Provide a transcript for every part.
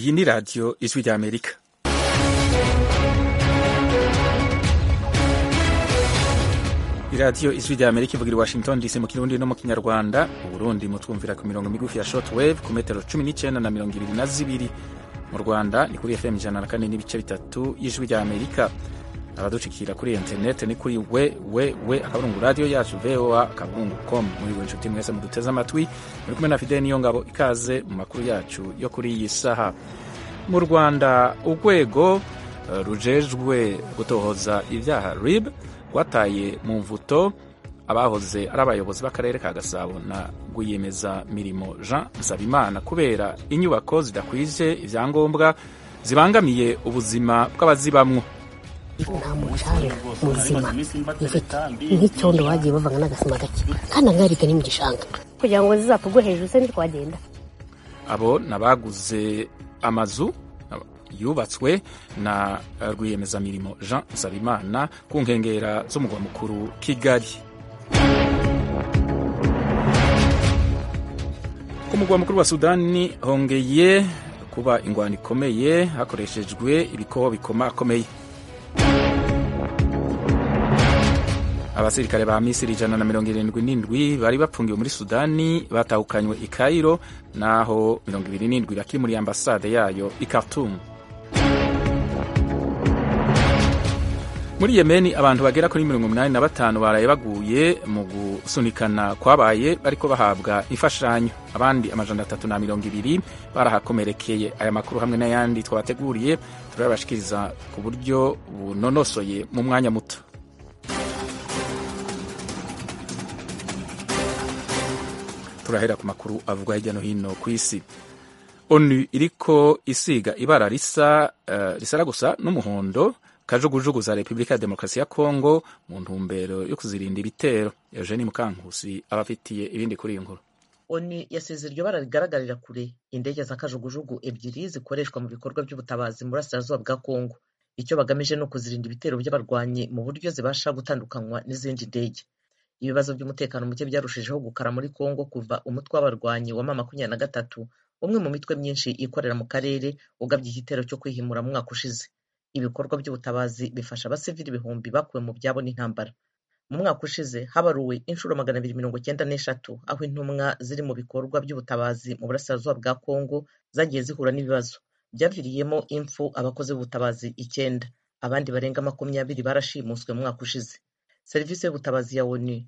iyi ni radiyo ijwi ry'amerika iradiyo ijwi ry'amerika ivugira i washington dc mu kirundi no mu kinyarwanda mu burundi mutwumvira ku mirongo migufi ya short wave ku metero cumi n'icyenda na mirongo ibiri na zibiri mu rwanda ni kuri fm ijana na kane n'ibice bitatu y'ijwi ry'amerika abaducikira kuri interineti ni kuri we we we akaburungu radiyo yacu voa akaburungu com muri buri nshuti mwese muduteze amatwi muri kumwe na fideli niyo ngabo ikaze mu makuru yacu yo kuri iyi saha mu rwanda urwego uh, rujejwe gutohoza ibyaha rib rwataye mu mvuto abahoze ari abayobozi b'akarere ka gasabo na rwiyemeza mirimo jean nsabimana kubera inyubako zidakwije ibyangombwa zibangamiye ubuzima bw'abazibamwo nta mucanga muzima ifite nk'icyondo bagiye bavanga n'agasima gake kandi angarika ni mu gishanga kugira ngo zizapfugwe hejuru se ntitwagenda abo nabaguze amazu yubatswe na rwiyemezamirimo jean nsabimana ku nkengera z'umugwa mukuru kigali ku mugwa mukuru wa sudani hongeye kuba ingwano ikomeye hakoreshejwe ibikoho bikomakomeye abasirikare ba misiri ijana na mirongo irindwi n'indwi bari bapfungiwe muri sudani batahukanywe i kairo naho mirongo ibiri n'indwi bakiri muri ambasade yayo i khartoum muri yemeni abantu bagera kuri mirongo umunani na batanu baraye baguye mu gusunikana kwabaye bariko bahabwa imfashanyo abandi amajana atatu na mirongo ibiri barahakomerekeye aya makuru hamwe n'ayandi twabateguriye turabashikiriza ku buryo bunonosoye mu mwanya muto turahera ku makuru avugwa hirya no hino ku isi onu iriko isiga ibara risa uh, risara gusa n'umuhondo kajugujugu za repubulika ya demokarasi ya kongo mu ntumbero yo kuzirinda ibitero eugeni mukankusi abafitiye ibindi kuri iyi nkuru oni yasize iryo bara rigaragarira kure indege za kajugujugu ebyiri zikoreshwa mu bikorwa by'ubutabazi mu burasirazuba bwa kongo icyo bagamije ni ukuzirinda ibitero by'abarwanyi mu buryo zibasha gutandukanywa n'izindi ndege ibibazo by'umutekano muke byarushijeho gukara muri kongo kuva umutwe w'abarwanyi wa mama makumyabiri na gatatu umwe mu mitwe myinshi ikorera mu karere ugabye igitero cyo kwihimura mu mwaka ushize ibikorwa by'ubutabazi bifasha abasivili ibihumbi bakuwe mu byabo n'intambara mu mwaka ushize habaruwe inshuro magana abiri mirongo cyenda n'eshatu aho intumwa ziri mu bikorwa by'ubutabazi mu burasirazuba bwa kongo zagiye zihura n'ibibazo byaviriyemo impfu abakozi b'ubutabazi icyenda abandi barenga makumyabiri barashimuswe mu mwaka ushize serivisi y'ubutabazi ya onu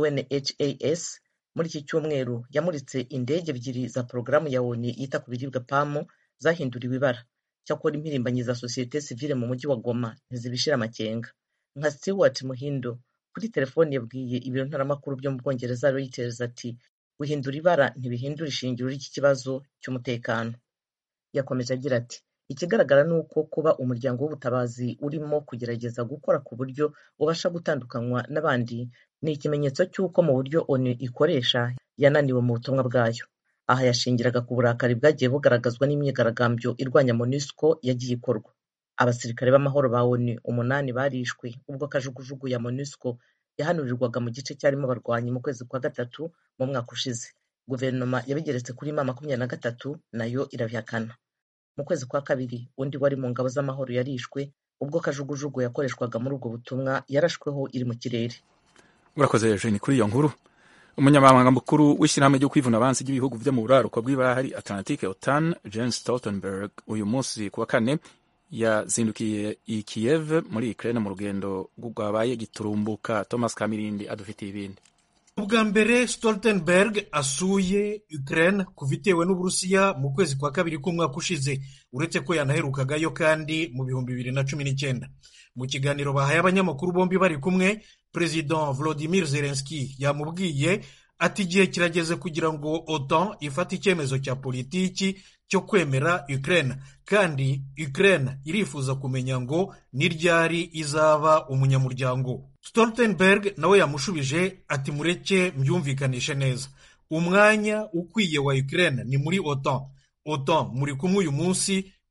unhas muri iki cyumweru yamuritse indege ebyiri za porogaramu ya onu yita ku biribwa pamu zahinduriwe ibara cyakora impirimbanyi za sosiyete sivile mu mujyi wa goma ntizibishira amakenga nka stewart muhindo kuri telefoni yabwiye ibiro ntaramakuru byo mu bwongereza reuters ati guhindura ibara ntibihindura ishingiro ry'iki kibazo cy'umutekano yakomeje agira ati ikigaragara ni uko kuba umuryango w'ubutabazi urimo kugerageza gukora ku buryo ubasha gutandukanywa n'abandi ni ikimenyetso cy'uko mu buryo onu ikoresha yananiwe mu butumwa bwayo aha yashingiraga ku burakari bwagiye bugaragazwa n'imyigaragambyo irwanya monusco yagiye ikorwa abasirikare b'amahoro ba onu umunani barishwe ubwo kajugujugu ya monusco yahanurirwaga mu gice cyarimo abarwanyi mu kwezi kwa gatatu mu mwaka ushize guverinoma yabigeretse kuri ma makumyabiri na gatatu nayo irabihakana mu kwezi kwa kabiri undi wari mu ngabo z'amahoro yarishwe ubwo kajugujugu yakoreshwaga muri ubwo butumwa yarashweho iri mu kirere urakoze eugeni kuri iyo nkuru umunyamabanga mukuru w'ishyirahamwe ryo kwivuna abansi ry'ibihugu byo mu buraruko bw'ibahari atlantique otan jens stoltenberg uyu munsi ku wa kane yazindukiye i kiev muri ukraine mu rugendo rwabaye giturumbuka thomas kamirindi adufitiye ibindi ubwa mbere stoltenberg asuye ukraine kuva itewe n'uburusiya mu kwezi kwa kabiri k'umwaka ushize uretse ko yanaherukagayo kandi mu bihumbi bibiri na cumi n'icyenda mu kiganiro bahaye abanyamakuru bombi bari kumwe perezida volodimir zelenski yamubwiye ati igihe kirageze kugira ngo otan ifate icyemezo cya politiki cyo kwemera ukraine kandi ukraine irifuza kumenya ngo ni ryari izaba umunyamuryango stoltenberg nawe yamushubije ati mureke mbyumvikanishe neza umwanya ukwiye wa ukraine ni muri otan otan muri kumwe uyu munsi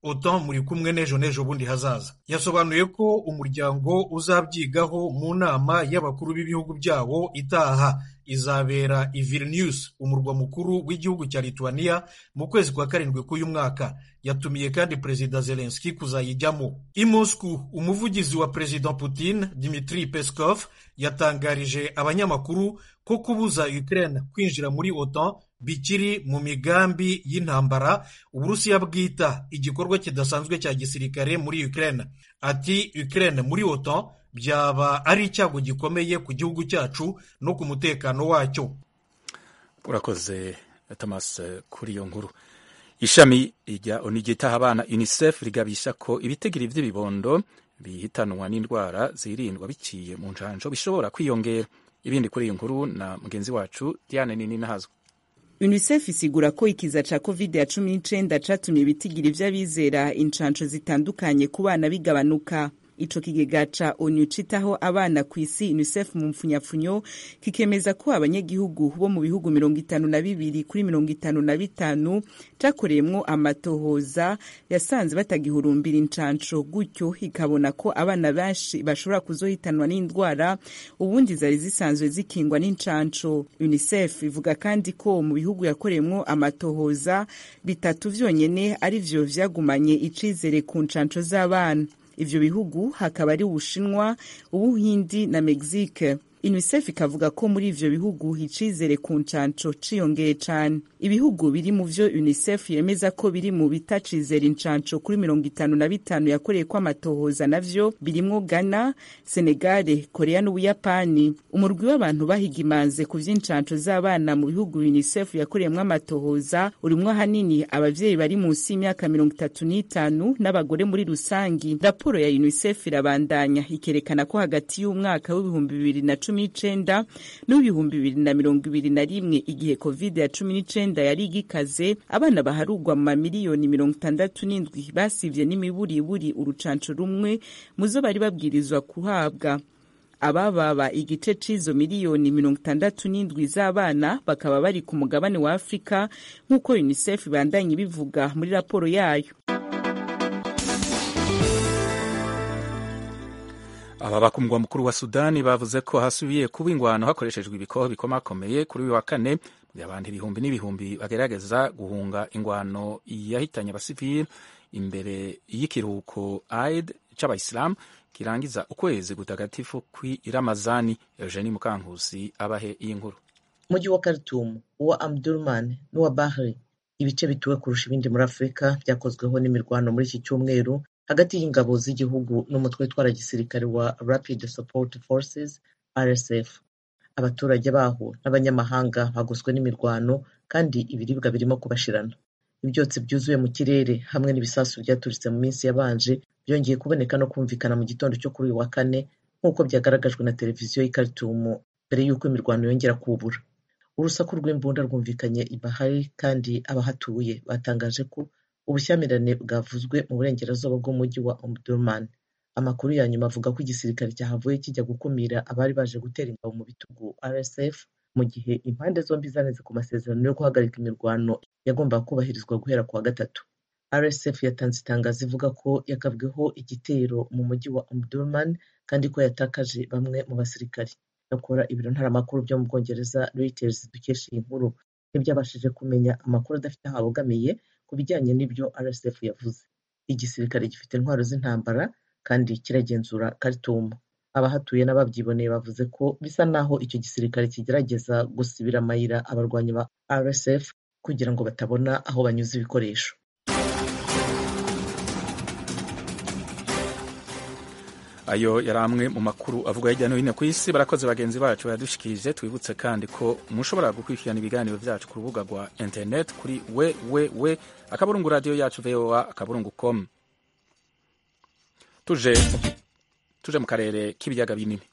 otan muri kumwe n'ejo n'ejo bundi hazaza yasobanuye ko umuryango uzabyigaho mu nama y'abakuru b'ibihugu byawo itaha izabera i Vilnius umurwa mukuru w'igihugu cya Lithuania mu kwezi kwa karindwi k'uyu mwaka yatumiye kandi perezida Zelensky kuzayijyamo i Moscow umuvugizi wa perezida Putin Dmitry Peskov yatangarije abanyamakuru ko kubuza Ukraine kwinjira muri OTAN bikiri mu migambi y'intambara uburusiya bwita igikorwa kidasanzwe cya gisirikare muri Ukraine ati Ukraine muri OTAN byaba ari icyago gikomeye ku gihugu cyacu no ku mutekano wacyo urakoze Thomas kuri iyo nkuru ishami rya onu ryitaha abana unicef rigabisha ko ibitegiri by'ibibondo bihitanwa n'indwara zirindwa biciye mu njanjo bishobora kwiyongera ibindi kuri iyi nkuru na mugenzi wacu Diane Nini Nahazwa unicef isigura ko ikiza ca covid ya cumi n'icenda catumye ibitigiri vy'abizera incanco zitandukanye ku bana bigabanuka ico kigega ca onu citaho abana ku isi unicef mu mpfunyapfunyo kikemeza ko abanyagihugu bo mu bihugu mirongo itanu na bibiri kuri mirongo itanu na bitanu cakoreyemwo amatohoza yasanze batagihurumbira incanco gutyo ikabona ko abana benshi bashobora kuzohitanwa n'indwara ubundi zari zisanzwe zikingwa n'incanco unicef ivuga kandi ko mu bihugu yakoreyemwo amatohoza bitatu vyonyene ari vyo vyagumanye icizere ku ncanco z'abana ivyo bihugu hakaba ari ubushinwa ubuhindi na mexique unicef ikavuga ko muri ivyo bihugu icizere ku ncanco ciyongeye cane ibihugu biri mu vyo unicef yemeza ko biri mu bitacizera incanco kuri mirongo itanu na bitanu yakoreye ko amatohoza navyo birimwo ghana senegale korea n'ubuyapani umurwi w'abantu bahiga imanze ku vy'incanco z'abana mu bihugu unicef yakoreyemwo amatohoza urimwo ahanini abavyeyi bari munsi y'imyaka mirongo itatu n'itanu n'abagore muri rusangi raporo ya unicef irabandanya ikerekana ko hagati y'umwaka w'ibihumbi bibiri na cumi n'icenda n'ibihumbi bibiri na mirongo ibiri na rimwe igihe covid ya cumi n'icenda yari igikaze abana baharugwa mu mamiliyoni mirongo itandatu n'indwi basivye n'imiburiburi urucanco rumwe muzo bari babwirizwa kuhabwa abababa igice c'izo miliyoni mirongo itandatu n'indwi z'abana bakaba bari ku mugabane wa afurika nk'uko unicef ibandanye ibivuga muri raporo yayo aba ku mugwa mukuru wa sudani bavuze ko hasubiye kuba ingwano hakoreshejwe ibikoho bikomakomeye kuri uyu wa kane abantu ibihumbi n'ibihumbi bagerageza guhunga ingwano yahitanye abasivili imbere y'ikiruhuko aid c'abayisilamu kirangiza ukwezi gutagatifu kw'iramazani eugenie mukankusi abahe iyi nkuru umujyi wa Khartoum uwa Omdurman n'uwa Bahri ibice bituwe kurusha ibindi muri Afurika byakozweho n'imirwano muri iki cyumweru hagati y'ingabo z'igihugu n'umutwe witwara gisirikare wa Rapid Support Forces RSF abaturage baho n'abanyamahanga bagoswe n'imirwano kandi ibiribwa birimo kubashirana ibyotsi byuzuye mu kirere hamwe n'ibisasu byaturitse mu minsi yabanje byongeye kuboneka no kumvikana mu gitondo cyo kuri uyu wa kane nk'uko byagaragajwe na televiziyo y'i Khartoum mbere y'uko imirwano yongera kubura urusaku rw'imbunda rwumvikanye i Bahari kandi abahatuye batangaje ko ubushyamirane bwavuzwe mu burengerazuba bw'umujyi wa Omdurman amakuru ya nyuma avuga ko igisirikare cyahavuye kijya gukumira abari baje gutera ingabo mu bitugu RSF mu gihe impande zombi zaneze ku masezerano yo guhagarika imirwano yagombaga kubahirizwa guhera ku wa gatatu RSF yatanze itangazo ivuga ko yagabweho igitero mu mujyi wa Omdurman kandi ko yatakaje bamwe mu basirikari bakora ibiro ntaramakuru byo mu Bwongereza Reuters dukesha iyi nkuru ntibyabashije kumenya amakuru adafite aho abogamiye ku bijyanye n'ibyo RSF yavuze igisirikare gifite intwaro z'intambara kandi kiragenzura Khartoum abahatuye n'ababyiboneye bavuze ko bisa naho icyo gisirikare kigerageza gusibira amayira abarwanyi ba RSF kugira ngo batabona aho banyuza ibikoresho ayo yari amwe mu makuru avuga hirya no hino ku isi barakoze bagenzi bacu bayadushikirije twibutse kandi ko mushobora gukurikirana ibiganiro byacu ku rubuga rwa internet kuri we we we akaburungu radiyo yacu voa akaburungu com tuje tuje mu karere k'ibiyaga binini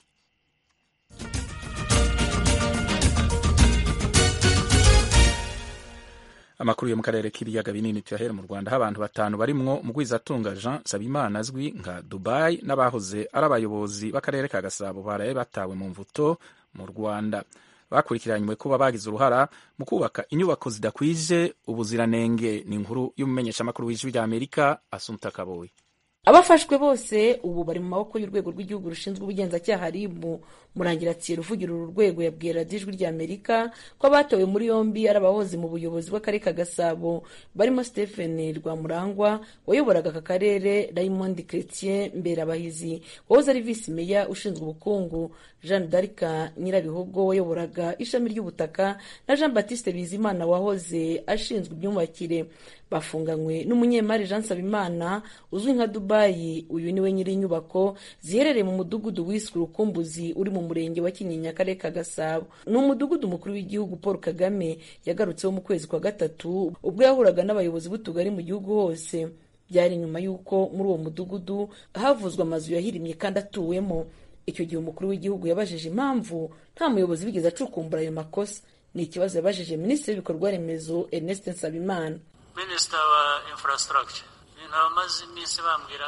amakuru yo mu karere k'ibiyaga binini tuyahera mu rwanda aho abantu batanu barimwo mugwizatunga jean nsabimana azwi nka dubai n'abahoze ari abayobozi b'akarere ka gasabo baraye batawe mu mvuto mu rwanda bakurikiranywe kuba bagize uruhara mu kubaka inyubako zidakwije ubuziranenge ni inkuru y'umumenyeshamakuru w'ijwi rya amerika asumta kaboyi abafashwe bose ubu bari mu maboko y'urwego rw'igihugu rushinzwe ubugenzacyaha ribu murangiratsi ruvugira uru rwego yabwiye radiyo ijwi rya amerika ko abatowe muri yombi ari abahoze mu buyobozi bw'akarere ka gasabo barimo stephen rwamurangwa wayoboraga aka karere raymond chretien mberabahizi wahoze ari visi meya ushinzwe ubukungu jeanne d'arca nyirabihogo wayoboraga ishami ry'ubutaka na jean baptiste bizimana wahoze ashinzwe imyubakire bafunganywe n'umunyemari jean nsabimana uzwi nka dubayi uyu niwe nyiri inyubako ziherereye mu mudugudu wiswe urukumbuzi uri mu murenge wa kinyinya akarere ka gasabo ni umudugudu mukuru w'igihugu paul kagame yagarutseho mu kwezi kwa gatatu ubwo yahuraga n'abayobozi b'utugari mu gihugu hose byari nyuma y'uko muri uwo mudugudu havuzwe amazu yahirimye kandi atuwemo icyo gihe umukuru w'igihugu yabajije impamvu nta muyobozi wigeze acukumbura ayo makosa ni ikibazo yabajije minisitiri w'ibikorwa remezo ernest nsabimana minisita wa infrastructure ibintu abamaze iminsi bambwira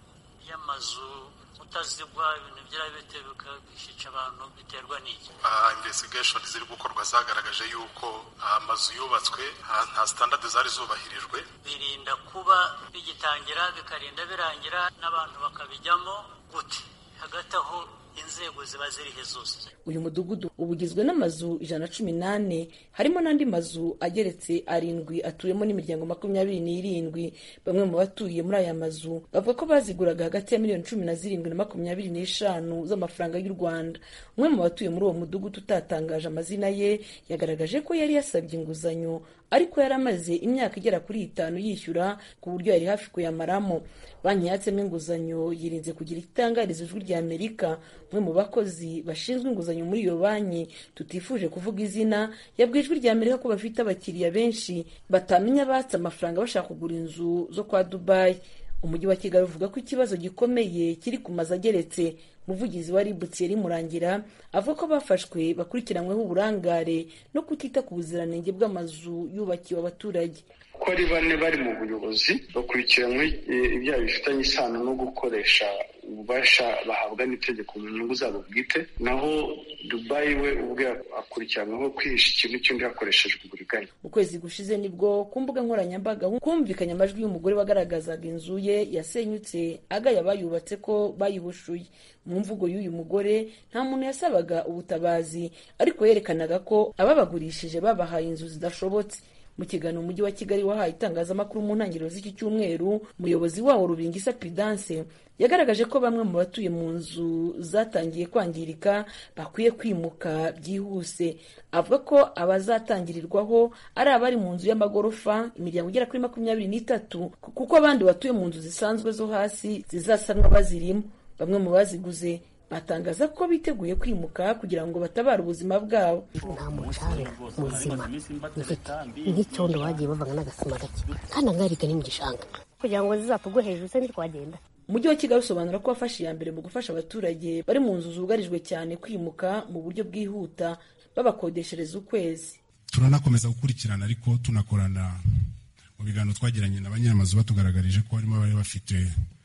y'amazu utazigwa ibintu byari bitebuka bishica abantu biterwa n'iki investigation ziri gukorwa zagaragaje yuko amazu yubatswe nta standard zari zubahirijwe birinda kuba bigitangira bikarinda birangira n'abantu bakabijyamo gute hagati aho inzego ziba zirihe zose uyu mudugudu uba ugizwe n'amazu ijana na cumi n'ane harimo n'andi mazu ageretse arindwi atuyemo n'imiryango makumyabiri n'irindwi bamwe mu batuye muri aya mazu bavuga ko baziguraga hagati ya miliyoni cumi na zirindwi na makumyabiri n'eshanu z'amafaranga y'u rwanda umwe mu batuye muri uwo mudugudu utatangaje amazina ye yagaragaje ko yari yasabye inguzanyo ariko yari amaze imyaka igera kuri itanu yishyura ku buryo yari hafi kuyamaramo banki yatsemo inguzanyo yirinze kugira itangariza ijwi rya amerika umwe mu bakozi bashinzwe inguzanyo muri iyo banki tutifuje kuvuga izina yabwiye ijwi rya amerika ko bafite abakiriya benshi batamenya abatse amafaranga bashaka kugura inzu zo kwa dubayi umujyi wa kigali uvuga ko ikibazo gikomeye kiri ku mazu ageretse umuvugizi wa rib thierry murangira avuga ko bafashwe bakurikiranyweho uburangare no kutita ku buziranenge bw'amazu yubakiwe abaturage ko ari bane bari mu buyobozi bakurikiranywe ibyaha bifitanye isano no gukoresha ububasha bahabwa n'itegeko mu nyungu zabo bwite naho dubayi we ubwe akurikiranyweho kwihisha ikintu cy'undi hakoreshejwe uburiganya mu kwezi gushize nibwo ku mbuga nkoranyambaga humvikanye amajwi y'umugore wagaragazaga inzu ye yasenyutse agaya abayubatse ko bayihushuye mu mvugo y'uyu mugore nta muntu yasabaga ubutabazi ariko yerekanaga ko ababagurishije babahaye inzu zidashobotse mu kiganiro umujyi wa kigali wahaye itangazamakuru mu ntangiriro z'iki cyumweru umuyobozi wawo rubingisa pidanse yagaragaje ko bamwe mu batuye mu nzu zatangiye kwangirika bakwiye kwimuka byihuse avuga ko abazatangirirwaho ari abari mu nzu y'amagorofa imiryango igera kuri makumyabiri n'itatu kuko abandi batuye mu nzu zisanzwe zo hasi zizasanwa bazirimo bamwe mu baziguze batangaza ko biteguye kwimuka kugira ngo batabare ubuzima bwabo nta mucanga muzima ifite nk'icyondo bagiye bavanga n'agasima gake kandi angarika ni mu gishanga kugira ngo zizapfugwe hejuru se ntitwagenda umujyi wa kigali usobanura ko wafashe iya mbere mu gufasha abaturage bari mu nzu zugarijwe cyane kwimuka mu buryo bwihuta babakodeshereza ukwezi turanakomeza gukurikirana ariko tunakorana mu biganiro twagiranye na banyiramazu batugaragarije ko harimo abari bafite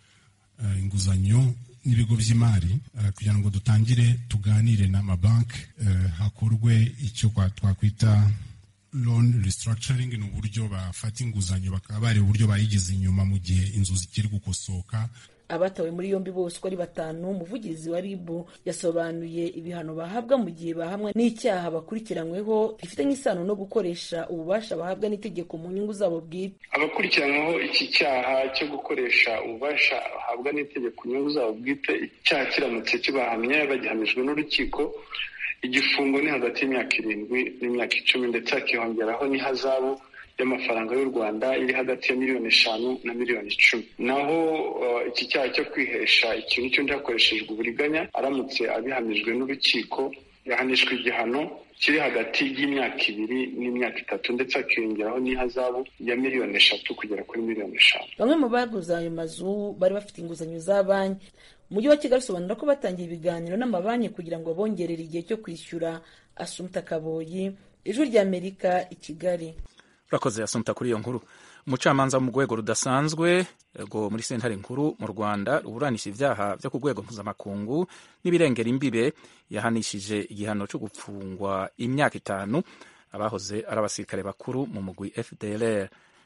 inguzanyo n'ibigo by'imari kugira ngo dutangire tuganire n'amabanki hakorwe icyo twakwita loan restructuring ni uburyo bafata inguzanyo bakaba bareba uburyo bayigize inyuma mu gihe inzu zikiri gukosoka abatawe muri yombi bose uko ari batanu umuvugizi wa rib yasobanuye ibihano bahabwa mu gihe bahamwa n'icyaha bakurikiranyweho gifitanye isano no gukoresha ububasha bahabwa n'itegeko mu nyungu zabo bwite abakurikiranyweho iki cyaha cyo gukoresha ububasha bahabwa n'itegeko mu nyungu zabo bwite icyaha kiramutse kibahamye bagihamijwe n'urukiko igifungo ni hagati y'imyaka irindwi n'imyaka icumi ndetse hakiyongeraho n'ihazabu y'amafaranga y'u rwanda iri hagati ya miliyoni eshanu na miliyoni icumi naho iki cyaha cyo kwihesha ikintu cy'undi hakoreshejwe uburiganya aramutse abihamijwe n'urukiko yahanishwa igihano kiri hagati y'imyaka ibiri n'imyaka itatu ndetse hakiyongeraho n'ihazabu ya miliyoni eshatu kugera kuri miliyoni eshanu bamwe mu baguze ayo mazu bari bafite inguzanyo za banki umujyi wa kigali usobanura ko batangiye ibiganiro n'amabanki kugira ngo bongerere igihe cyo kwishyura asumta kaboyi ijwi ry'amerika i kigali urakoze asumta kuri iyo nkuru umucamanza wo mu rwego rudasanzwe rwo muri sentare nkuru mu rwanda ruburanisha ibyaha byo ku rwego mpuzamakungu n'ibirengera imbibe yahanishije igihano cyo gupfungwa imyaka itanu abahoze ari abasirikare bakuru mu mugwi fdlr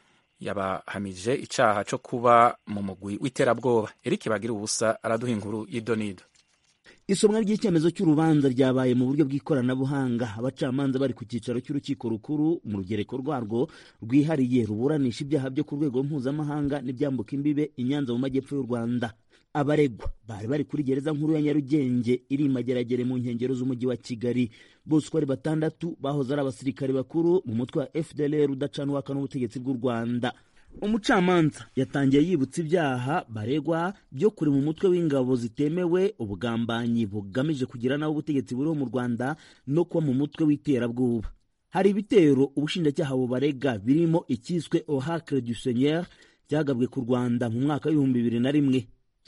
yabahamije icyaha cyo kuba mu mugwi w'iterabwoba eric bagira ubusa araduha inkuru y'idonido isomwa ry'icyemezo cy'urubanza ryabaye mu buryo bw'ikoranabuhanga abacamanza bari ku cyicaro cy'urukiko rukuru mu rugereko rwarwo rwihariye ruburanisha ibyaha byo ku rwego mpuzamahanga n'ibyambuka imbibe i nyanza mu majyepfo y'u rwanda abaregwa bari bari kuri gereza nkuru ya nyarugenge iri mageragere mu nkengero z'umujyi wa kigali bose uko ari batandatu bahoze ari abasirikare bakuru mu mutwe wa fdlr udacanwaka n'ubutegetsi bw'u rwanda umucamanza yatangiye yibutsa ibyaha baregwa byo kuri mu mutwe w'ingabo zitemewe ubugambanyi bugamije kugira naho ubutegetsi buriho mu rwanda no kuba mu mutwe w'iterabwoba hari ibitero ubushinjacyaha bubarega birimo icyiswe ohacre du seigneur cyagabwe ku rwanda mu mwaka w'ibihumbi bibiri na rimwe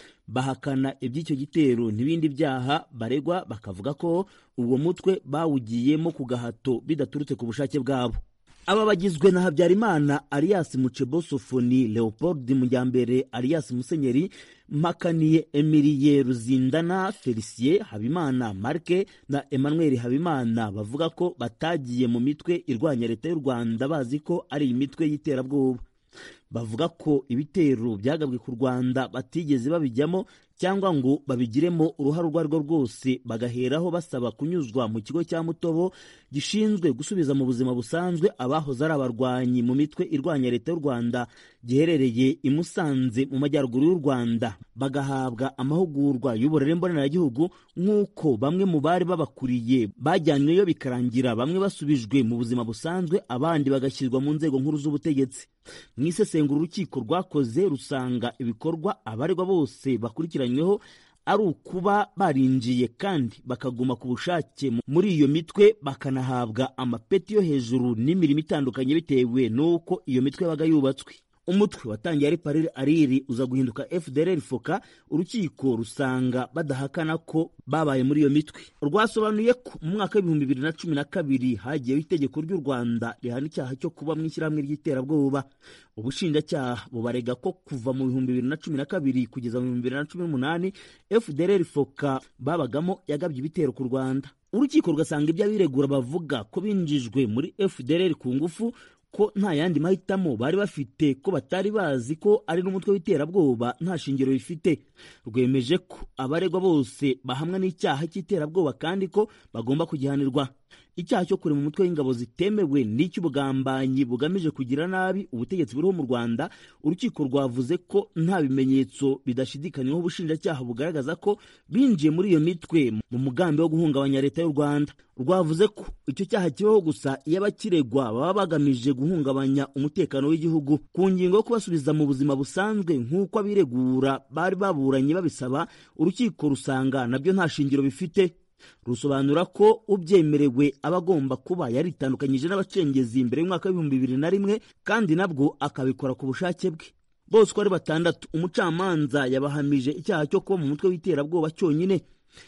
bahakana iby'icyo gitero n'ibindi byaha baregwa bakavuga ko uwo mutwe bawugiyemo ku gahato bidaturutse ku bushake bwabo aba bagizwe na habyarimana alias mucebosofoni leopold mujyambere alias musenyeri mpakaniye emiliye ruzindana felicien habimana marke na emmanuel habimana bavuga ko batagiye mu mitwe irwanya leta y'u rwanda bazi ko ari imitwe y'iterabwoba bavuga ko ibitero byagabwe ku rwanda batigeze babijyamo cyangwa ngo babigiremo uruhare urwo ari rwo rwose bagaheraho basaba kunyuzwa mu kigo cya mutobo gishinzwe gusubiza mu buzima busanzwe abahoze ari abarwanyi mu mitwe irwanya leta y'u rwanda giherereye i musanze mu majyaruguru y'u rwanda bagahabwa amahugurwa y'uburere mboneragihugu nk'uko bamwe mu bari babakuriye bajyanyweyo bikarangira bamwe basubijwe mu buzima busanzwe abandi bagashyirwa mu nzego nkuru z'ubutegetsi mu isesengura urukiko rwakoze rusanga ibikorwa abaregwa bose bakurikiranyweho ari ukuba barinjiye kandi bakaguma ku bushake muri iyo mitwe bakanahabwa amapeti yo hejuru n'imirimo itandukanye bitewe n'uko iyo mitwe yabaga yubatswe umutwe watangiye ari parire ariri uza guhinduka fdr foka urukiko rusanga badahakana ko babaye muri iyo mitwe rwasobanuye ko mu mwaka w'ibihumbi bibiri na cumi na kabiri hagiyeho itegeko ry'u rwanda rihana icyaha cyo kuba mu ishyirahamwe ry'iterabwoba ubushinjacyaha bubarega ko kuva mu bihumbi bibiri na cumi na kabiri kugeza mu bihumbi bibiri na cumi n'umunani fdr foka babagamo yagabye ibitero ku rwanda urukiko rugasanga ibyo abiregura bavuga ko binjijwe muri fdr ku ngufu ko nta yandi mahitamo bari bafite ko batari bazi ko ari n'umutwe w'iterabwoba nta shingiro bifite rwemeje ko abaregwa bose bahamwa n'icyaha cy'iterabwoba kandi ko bagomba kugihanirwa icyaha cyo kurema umutwe w'ingabo zitemewe n'icy'ubugambanyi bugamije kugira nabi ubutegetsi buriho mu rwanda urukiko rwavuze ko nta bimenyetso bidashidikanywaho ubushinjacyaha bugaragaza ko binjiye muri iyo mitwe mu mugambi wo guhungabanya leta y'u rwanda rwavuze ko icyo cyaha kibaho gusa iyo abakiregwa baba bagamije guhungabanya umutekano w'igihugu ku ngingo yo kubasubiza mu buzima busanzwe nk'uko abiregura bari baburanye babisaba urukiko rusanga nabyo nta shingiro bifite rusobanura ko ubyemerewe aba agomba kuba yaritandukanyije n'abacengezi mbere y'umwaka w'ibihumbi bibiri na rimwe kandi nabwo akabikora ku bushake bwe bose uko ari batandatu umucamanza yabahamije icyaha cyo kuba mu mutwe w'iterabwoba cyonyine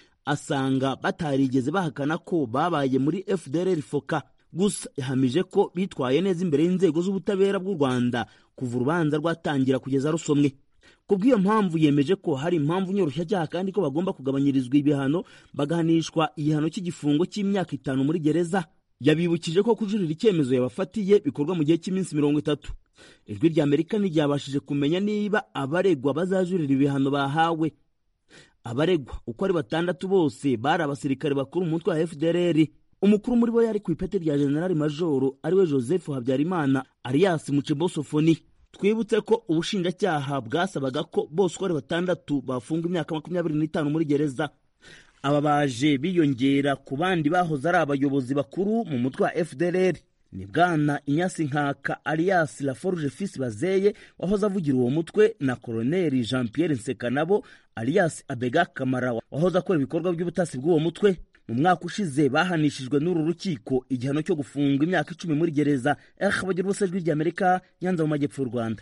asanga batarigeze bahakana ko babaye muri fdr foka gusa yahamije ko bitwaye neza imbere y'inzego z'ubutabera bw'u rwanda kuva urubanza rwatangira kugeza rusomwe ku bw'iyo mpamvu yemeje ko hari impamvu nyoroshyacyaha kandi ko bagomba kugabanyirizwa ibihano bagahanishwa igihano cy'igifungo cy'imyaka itanu muri gereza yabibukije ko kujurira icyemezo yabafatiye bikorwa mu gihe cy'iminsi mirongo itatu ijwi rya amerika ntiryabashije kumenya niba abaregwa bazajurira ibihano bahawe abaregwa uko ari batandatu bose bari abasirikare bakuru mu mutwe wa fdr umukuru muri bo yari ku ipeti rya generali majoro ariwe joseph habyarimana alias mucebosofoni twibutse ko ubushinjacyaha bwasabaga ko bose uko ari batandatu bafunga imyaka makumyabiri n'itanu muri gereza aba baje biyongera ku bandi bahoze ari abayobozi bakuru mu mutwe wa fdr ni bwana inyasi nkaka alias laforge fils bazeye wahoze avugira uwo mutwe na koloneli jean pierre nsekanabo alias abega kamara wahoze akora ibikorwa by'ubutasi bw'uwo mutwe mu mwaka ushize bahanishijwe n'uru rukiko igihano cyo gufunga imyaka icumi muri gereza eh bagira ubusa ijwi ry'amerika nyanza mu majyepfo y'u rwanda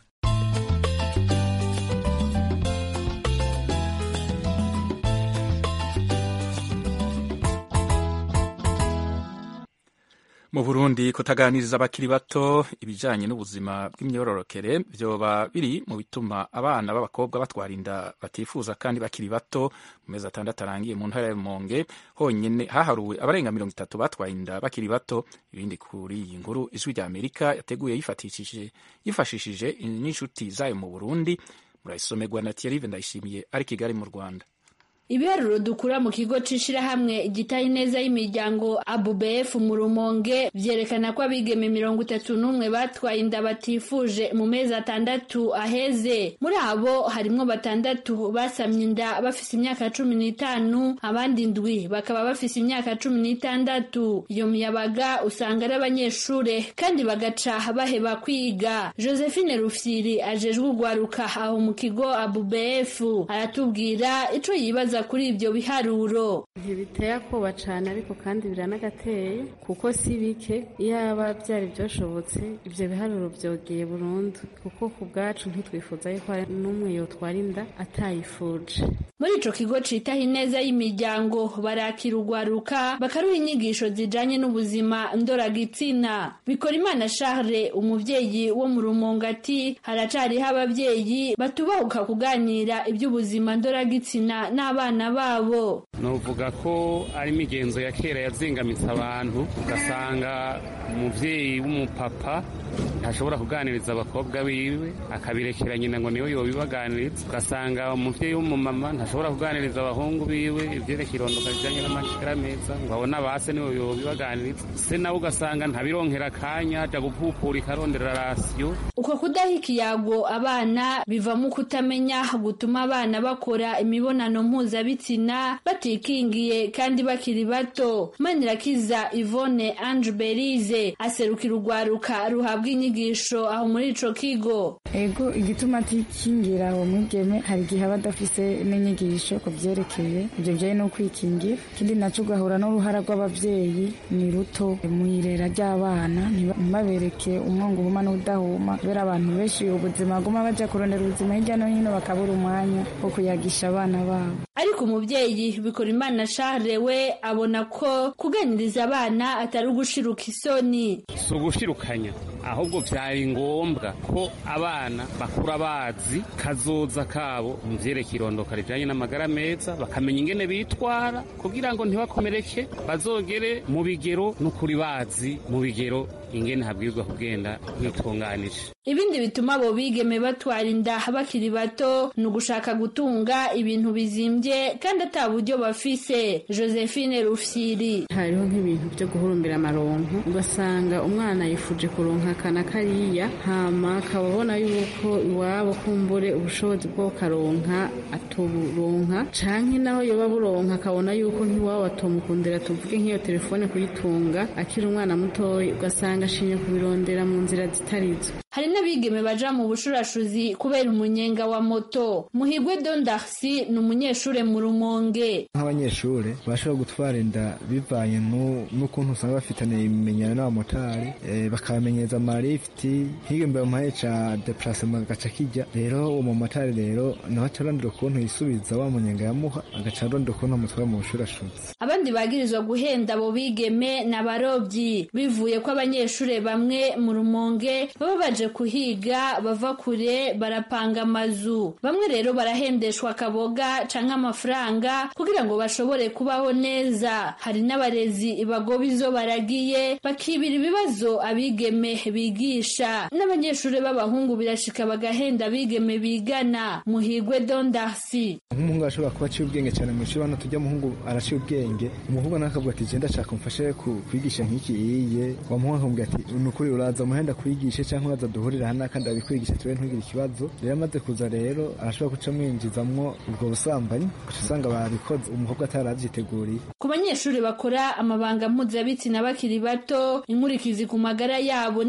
mu burundi kutaganiriza abakiri bato ibijanye n'ubuzima bw'imyororokere vyoba biri mu bituma abana b'abakobwa batwara inda batifuza kandi bakiri bato mu mezi atandatu arangiye mu ntara ya rumonge honyene haharuwe abarenga mirongo itatu batwaye inda bakiri bato ibindi kuri iyi nkuru ijwi rya amerika yateguye yifatishije yifashishije n'inshuti zayo mu burundi murayisomerwa na thierry ndayishimiye ari kigali mu rwanda ibiharuro dukura mu kigo c'ishirahamwe gitaye neza y'imiryango abubf mu rumonge vyerekana ko abigeme mirongo itatu n'umwe batwaye inda batifuje mu mezi atandatu aheze muri abo harimwo batandatu basamye inda bafise imyaka cumi n'itanu abandi ndwi bakaba bafise imyaka cumi n'itandatu iyo miyabaga usanga ari abanyeshure kandi bagaca baheba kwiga josephine rufyiri ajejwe urwaruka aho mu kigo abubf aratubwira ico yibaza kuri ibyo biharuro ntibiteye akoba cyane ariko kandi biranagateye kuko si bike iyaba byari byoshobotse ibyo biharuro byogeye burundu kuko ku bwacu ntitwifuza yuko hari n'umwe yotwara inda atayifuje muri ico kigo citaho ineza y'imiryango barakira urwaruka bakaruha inyigisho zijanye n'ubuzima ndoragitsina bikora imana charles umuvyeyi wo mu rumongo ati haracariho abavyeyi batubahuka kuganira iby'ubuzima ndoragitsina n'abana abana babo novuga ko ari imigenzo ya kera yazingamitse abantu ugasanga umuvyeyi w'umupapa ntashobora kuganiriza abakobwa biwe akabirekera nyina ngo niwe yobibaganiriza ugasanga umuvyeyi w'umumama ntashobora kuganiriza abahungu biwe ivyerekeye irondoka rijanye n'amashikara meza ngo abone abase niwe yobibaganiriza se nawe ugasanga ntabironkera akanya aja gupupura ikarondera rasiyo uko kudaha ikiyago abana bivamo kutamenya gutuma abana bakora imibonano mpuzabitsina batikingiye kandi bakiri bato manirakiza ivone ange berize aserukira urwaruka ruhabwa inyigisho aho muri ico kigo ego igituma atikingira uwo mwigeme hari igihe aba adafise n'inyigisho ku vyerekeye ivyo bijanye no kwikingira ikindi naco ugahura n'uruhara rw'abavyeyi ni ruto mw'irera ry'abana ntibabereke umwongo uhuma n'udahuma kubera abantu benshi ubuzima baguma baja kurondera ubuzima hirya no hino bakabura umwanya wo kuyagisha abana babo ariko umuvyeyi bikora imana charles we abona ko kuganiriza abana atari ugushiruka isoni si ugushirukanya ahubwo vyari ngombwa ko abana bakura bazi kazoza kabo mu vyerekeye irondoka rijanye n'amagara meza bakamenya ingene bitwara kugira ngo ntibakomereke bazogere mu bigero n'ukuri bazi mu bigero ingene habwirizwa kugenda bitunganije ibindi bituma abo bigeme batwara inda bakiri bato ni ugushaka gutunga ibintu bizimbye kandi ata buryo bafise josephine rufyiri hariho nk'ibintu byo guhurumbira amaronko ugasanga umwana yifuje kuronka akana kariya hama akaba abona yuko iwabo kumbure ubushobozi bwo karonka atuburonka canke naho yoba buronka akabona yuko nk'iwabo atomukundira tuvuge nk'iyo telefone kuyitunga akiri umwana mutoya ugasanga ashinye kubirondera mu nzira zitarizo hari n'abigeme baja mu bushurashuzi kubera umunyenga wa moto muhigwe dondarsi ni umunyeshure mu rumonge nk'abanyeshure bashobora gutwara inda bivanye n'ukuntu usanga bafitaniye ibimenyano n'abamotari bakabamenyereza amarifiti higa imbere mu ca deplacement agaca kijya rero uwo mumotari rero nawe aca arondera ukuntu yisubiza wa munyenga yamuha agaca arondera ukuntu amutwara mu bushurashuzi abandi bagirizwa guhenda abo bigeme ni abarobyi bivuye ko abanyeshure bamwe mu rumonge baba baje kuhiga bava kure barapanga amazu bamwe rero barahendeshwa akaboga canke amafaranga kugira ngo bashobore kubaho neza hari n'abarezi bagoba izo baragiye bakibira ibibazo abigeme bigisha n'abanyeshure b'abahungu birashika bagahenda abigeme bigana muhigwe dondarsi nk'umuhungu arashobora kuba aciye ubwenge cyane mu ishuri hano tujya umuhungu araciye ubwenge umuhungu nawe akavuga ati genda shaka umfashe kwigisha nk'iki iye wa muhungu akamubwira ati ni ukuri uraza umuhenda kwigishe cyangwa uraza duhurira hano kandi abikwigisha tuwe ntugire ikibazo rero amaze kuza rero arashobora guca amwinjizamwo ubwo busambanyi ugaca usanga babikoze umukobwa ataravyiteguriye ku banyeshuri bakora amabanga mpuzabitsina bakiri bato inkurikizi ku magara yabo ni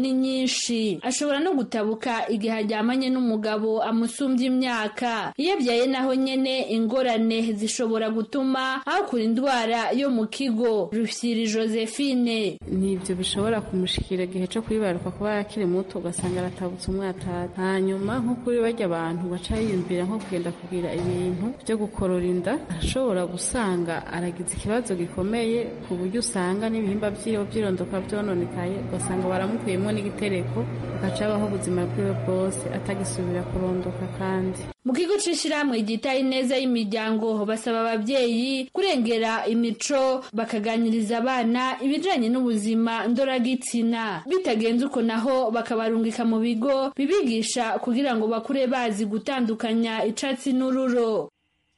ni nyinshi ashobora no gutabuka igihe aryamanye n'umugabo amusumbya imyaka iyo abyaye naho nyene ingorane zishobora gutuma hakura indwara yo mu kigo rufyiri josephine nibyo bishobora kumushikira igihe cyo kwibaruka kuba yakiri muto ugasanga aratabutse umwatata hanyuma nko kuri barya abantu baca yiyumvira nko kugenda kugira ibintu byo gukorora inda arashobora gusanga aragize ikibazo gikomeye ku buryo usanga n'ibihimba by'iwe by'irondoka byononekaye ugasanga baramukuyemo n'igitereko agaca abaho ubuzima bwiwe bwose atagisubira kurondoka kandi mu kigo c'ishirahamwe ryitaye neza y'imiryango basaba ababyeyi kurengera imico bakaganiriza abana ibijanye n'ubuzima ndoragitsina bitagenze uko naho bakabarungika mu bigo bibigisha kugira ngo bakure bazi gutandukanya icatsi n'ururo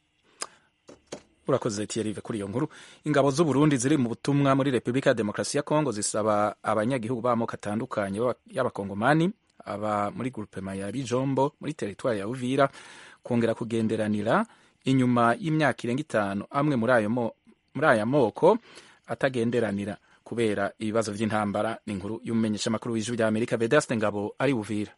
urakoze tiyerive kuri iyo nkuru ingabo z'u Burundi ziri mu butumwa muri Repubulika ya Demokarasi ya Kongo zisaba abanyagihugu b'amoko atandukanye y'abakongomani aba muri grupema ya Bijombo muri teritwari ya Uvira kongera kugenderanira inyuma y'imyaka irenga itanu amwe muri ayo muri aya moko atagenderanira kubera ibibazo by'intambara ni inkuru y'umumenyeshamakuru w'ijwi rya Amerika Vedaste Ngabo ari Uvira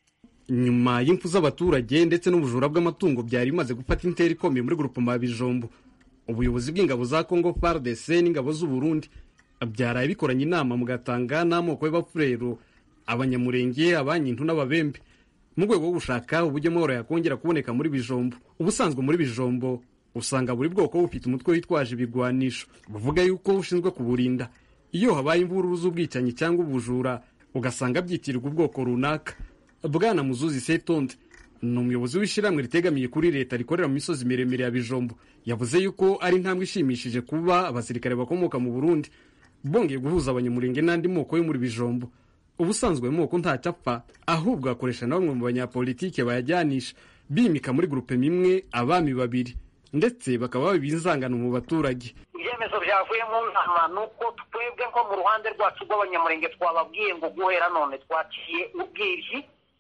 nyuma y'imfu z'abaturage ndetse n'ubujura bw'amatungo byari bimaze gufata intera ikomeye muri grupema ya Bijombo ubuyobozi bw'ingabo za Congo FARDC n'ingabo z'u Burundi byaraye bikoranye inama mugatanga n'amoko y'abafurero abanyamurenge abanyintu n'ababembe mu rwego rwo gushaka uburyo amahoro yakongera kuboneka muri bijombo ubusanzwe muri bijombo usanga buri bwoko bufite umutwe witwaje ibigwanisho buvuga yuko ushinzwe kuburinda iyo habaye imvururu z'ubwicanyi cyangwa ubujura ugasanga byitirirwa ubwoko runaka bwana muzuzi setonde ni umuyobozi w'ishyirahamwe ritegamiye kuri leta rikorera mu misozi miremire ya bijombo yavuze yuko ari intambwe ishimishije kuba abasirikare bakomoka mu burundi bongeye guhuza abanyamurenge n'andi moko yo muri bijombo ubusanzwe ayo moko ntacyo apfa ahubwo akoresha na bamwe mu banyapolitike bayajyanisha bimika muri gurupe imwe abami babiri ndetse bakaba babiba inzangano mu baturage ibyemezo byavuye mu nama ni uko twebwe nko mu ruhande rwacu rw'abanyamurenge twababwiye ngo guhera none twaciye ubwibyi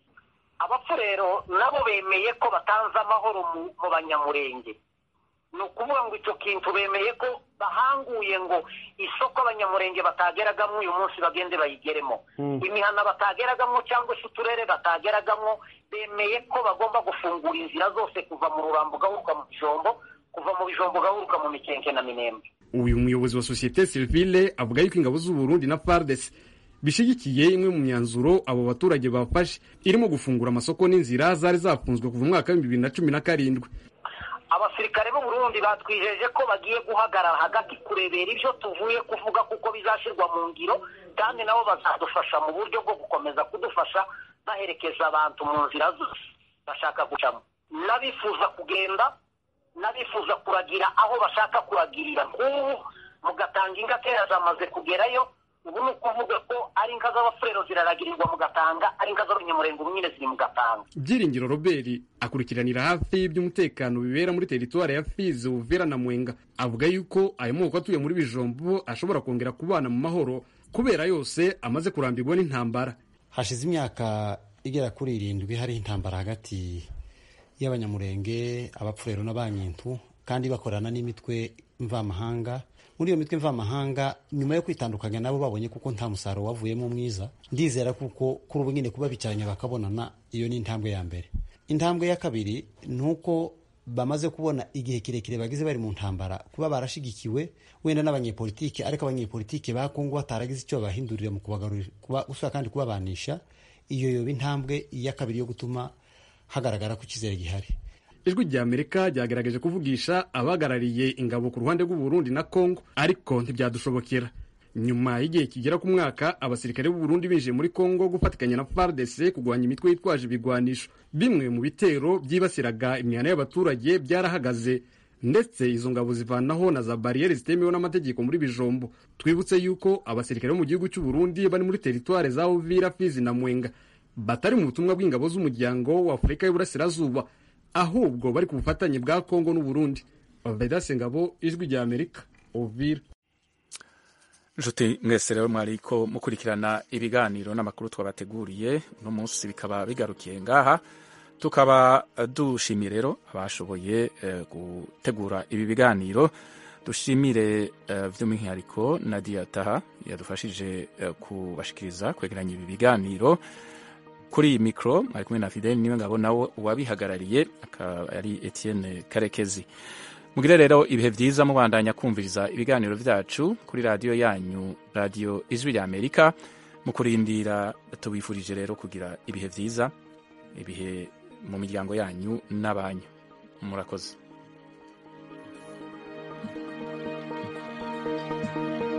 abapfurero nabo bemeye ko batanze amahoro mu banyamurenge ni ukuvuga ngo icyo kintu bemeye ko bahanguye ngo isoko abanyamurenge batageragamo uyu munsi bagende bayigeremo imihana batageragamo cyangwa se uturere batageragamo bemeye ko bagomba gufungura inzira zose kuva mu rurambo ugahuruka mu bijombo kuva mu bijombo ugahuruka mu mikenke na minembe uyu muyobozi wa sosiyete sivile avuga yuko ingabo z'u Burundi na FARDC bishyigikiye imwe mu myanzuro abo baturage bafashe irimo gufungura amasoko n'inzira zari zafunzwe kuva umwaka w'ibihumbi bibiri na cumi na karindwi abasirikare b'u Burundi batwijeje ko bagiye guhagarara hagati kurebera ibyo tuvuye kuvuga kuko bizashyirwa mu ngiro kandi nabo bazadufasha mu buryo bwo gukomeza kudufasha baherekeza abantu mu nzira zose bashaka gucamo n'abifuza kugenda n'abifuza kuragira aho bashaka kuragirira nk'ubu mugatanga inka kera zamaze kugerayo ubu ni ukuvuga ko ari inka z'abafurero ziraragirirwa mu gatanga ari inka z'abanyamurenge ubu nyine ziri mu gatanga byiringiro robert akurikiranira hafi iby'umutekano bibera muri teritwari ya fizi uvera na mwenga avuga yuko ayo moko atuye muri bijombo ashobora kongera kubana mu mahoro kubera yose amaze kurambirwa n'intambara hashize imyaka igera kuri irindwi hariho intambara hagati y'abanyamurenge abapfurero n'abanyintu kandi bakorana n'imitwe mvamahanga muri iyo mitwe mvamahanga nyuma yo kwitandukanya nabo babonye kuko nta musaruro wavuyemo mwiza ndizera kuko kuri ubu nyine kuba bicaranye bakabonana iyo ni intambwe ya mbere intambwe ya kabiri ni uko bamaze kubona igihe kirekire bagize bari mu ntambara kuba barashigikiwe wenda n'abanyepolitike ariko abanyepolitike ba kongo bataragize icyo babahindurira mu kubagarurira gusura kandi kubabanisha iyo yoba intambwe ya kabiri yo gutuma hagaragara ko icyizere gihari ijwi rya amerika ryagaragaje kuvugisha abahagarariye ingabo ku ruhande rw'u Burundi na congo ariko ntibyadushobokera nyuma y'igihe kigera ku mwaka abasirikare b'u Burundi binjiye muri congo gufatikanya na fardc kurwanya imitwe yitwaje ibigwanisho bimwe mu bitero byibasiraga imihana y'abaturage byarahagaze ndetse izo ngabo zivanaho na za bariyeri zitemewe n'amategeko muri bijombo twibutse yuko abasirikare bo mu gihugu cy'u Burundi bari muri teritware za uvira fizi na mwenga batari mu butumwa bw'ingabo z'umuryango wa afurika y'uburasirazuba ahubwo bari ku bufatanye bwa kongo n'uburundi vedase ngabo ijwi rya amerika uvira nshuti mwese rero mwariko mukurikirana ibiganiro n'amakuru twabateguriye uno munsi bikaba bigarukiye ngaha tukaba dushimiye rero abashoboye gutegura ibi biganiro dushimire uh, by'umwihariko nadia taha yadufashije uh, kubashikiriza kwegeranya ibi biganiro kuri iyi mikoro ari kumwe na fideli niwe ngabo nawe uwabihagarariye akaba ari etienne karekezi mugire rero ibihe byiza mubandanya kumviriza ibiganiro byacu kuri radiyo yanyu radiyo ijwi rya amerika mu kurindira tubifurije rero kugira ibihe byiza ibihe mu miryango yanyu n'abanyu murakoze